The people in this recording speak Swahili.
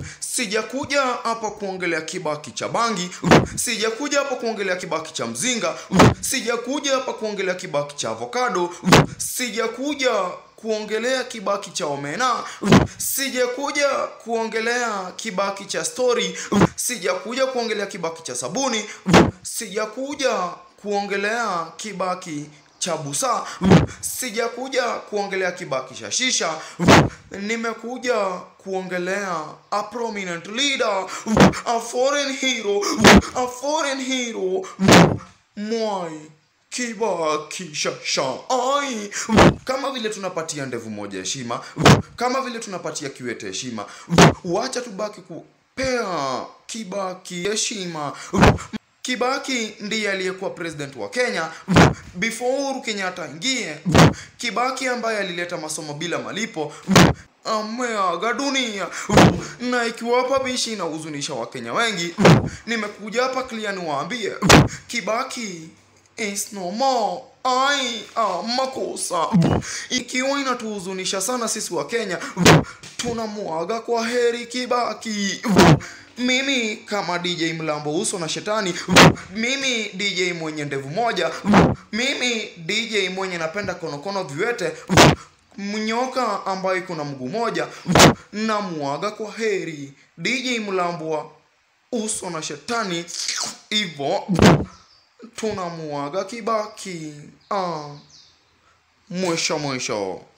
sijakuja hapa kuongelea kibaki cha bangi sijakuja hapa kuongelea kibaki cha mzinga sijakuja hapa kuongelea kibaki cha avocado sijakuja kuongelea kibaki cha omena sijakuja kuongelea kibaki cha story sijakuja kuongelea kibaki cha sabuni sijakuja kuongelea kibaki cha busa sijakuja kuongelea kibaki cha shisha nimekuja kuongelea a prominent leader a foreign hero a foreign hero mwai kibaki shasha ai kama vile tunapatia ndevu moja heshima kama vile tunapatia kiwete heshima wacha tubaki kupea kibaki heshima Kibaki ndiye aliyekuwa president wa Kenya before Uhuru Kenyatta ingie. Kibaki ambaye alileta masomo bila malipo ameaga dunia, na ikiwa hapa bishi inahuzunisha Wakenya wengi, nimekuja hapa clear niwaambie Kibaki is no more. Ai, ah, makosa ikiwa inatuhuzunisha sana sisi wa Kenya, tunamwaga kwa heri Kibaki. Mimi kama DJ Mlambo uso na shetani, mimi DJ mwenye ndevu moja, mimi DJ mwenye napenda konokono viwete, mnyoka ambaye iko na mguu moja, na mwaga kwa heri DJ Mlambo uso na shetani, hivyo tunamuaga Kibaki. Ah, mwisho mwisho.